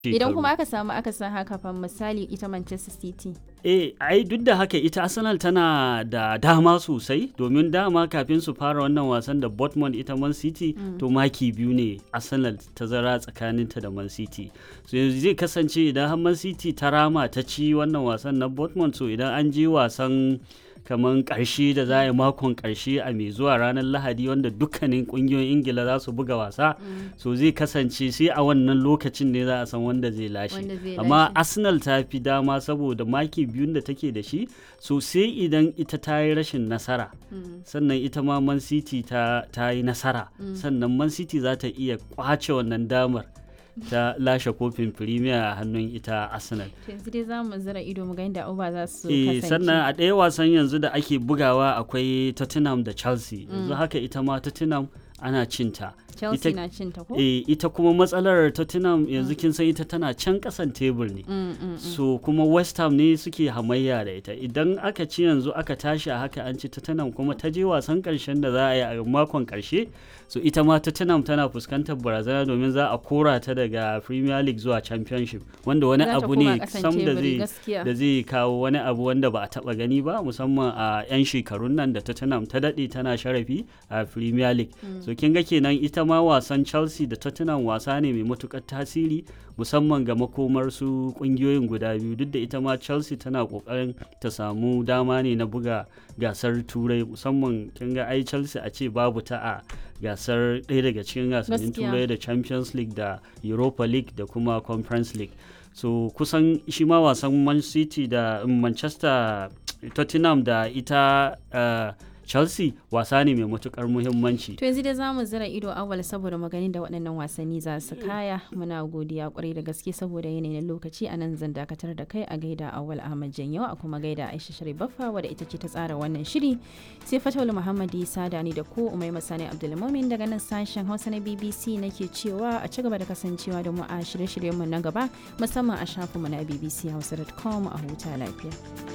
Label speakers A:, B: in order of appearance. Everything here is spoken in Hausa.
A: Idan kuma aka samu aka san haka fa misali ita Manchester City.
B: Eh, ai duk da haka ita Arsenal tana da dama sosai domin dama kafin su fara wannan wasan da Dortmund ita Man City to maki biyu ne Arsenal ta zara tsakaninta da Man City. So yanzu zai kasance idan har Man City ta rama ta ci wannan wasan na Dortmund so idan an je wasan kamar karshe da za a yi makon karshe a mai zuwa ranar lahadi wanda dukkanin kungiyoyin ingila za su buga wasa so zai kasance sai a wannan lokacin ne za a san wanda zai lashe amma arsenal ta fi dama saboda maki biyun da take da shi so sai idan ita ta yi rashin nasara sannan ita ma man city ta yi nasara sannan man city za ta iya kwace wannan damar ta lashe kofin premier a hannun ita arsenal
A: yanzu dai za mu zira ido mu ga yadda uba za su
B: eh sannan a ɗaya wasan yanzu da ake bugawa akwai tottenham da chelsea yanzu haka ita ma tottenham ana cinta
A: Chelsea na cinta ko?
B: Eh, ita kuma matsalar Tottenham yanzu kin san ita tana can kasan tebur ne.
A: Mm, mm, mm.
B: So kuma West Ham ne suke hamayya da ita. Idan aka ci yanzu aka tashi a haka an ci Tottenham kuma ta je wasan karshen da za a yi a makon karshe. So ita ma Tottenham tana fuskantar barazana domin za a kora ta daga Premier League zuwa Championship wanda wani
A: Za ta
B: abu
A: koma
B: ne
A: ƙasan
B: sam da
A: teburi,
B: zai
A: gaskiya.
B: da zai kawo wani abu wanda ba a taba gani ba musamman a 'yan shekarun nan da Tottenham ta daɗe tana sharafi a Premier League. So kin ga kenan ita ma wasan Chelsea da Tottenham wasa ne mai matukar tasiri musamman ga makomar su kungiyoyin guda biyu duk da ita ma Chelsea tana kokarin ta samu dama ne na buga gasar turai musamman kin ga ai Chelsea a ce babu ta a gasar ɗaya daga cikin gasannin
A: Gaskiya.
B: turai da Champions League da Europa League da kuma Conference League so kusan shi ma wasan Man City da Manchester Tottenham da ita uh, Chelsea wasa ne mai matukar muhimmanci
A: To yanzu dai za mu zira ido awal saboda maganin da waɗannan wasanni za su kaya muna godiya kwarai da gaske saboda yanayin lokaci a nan zan dakatar da kai a gaida awal Ahmad Janyo a kuma gaida Aisha Sharif Baffa wadda ita ce ta tsara wannan shiri sai Fatawul Muhammad Isa da ni da ku Umai Masani Abdulmumin daga nan sashen Hausa na BBC nake cewa a ci gaba da kasancewa da mu a shirye-shiryenmu na gaba musamman a shafinmu na bbchausa.com a huta lafiya.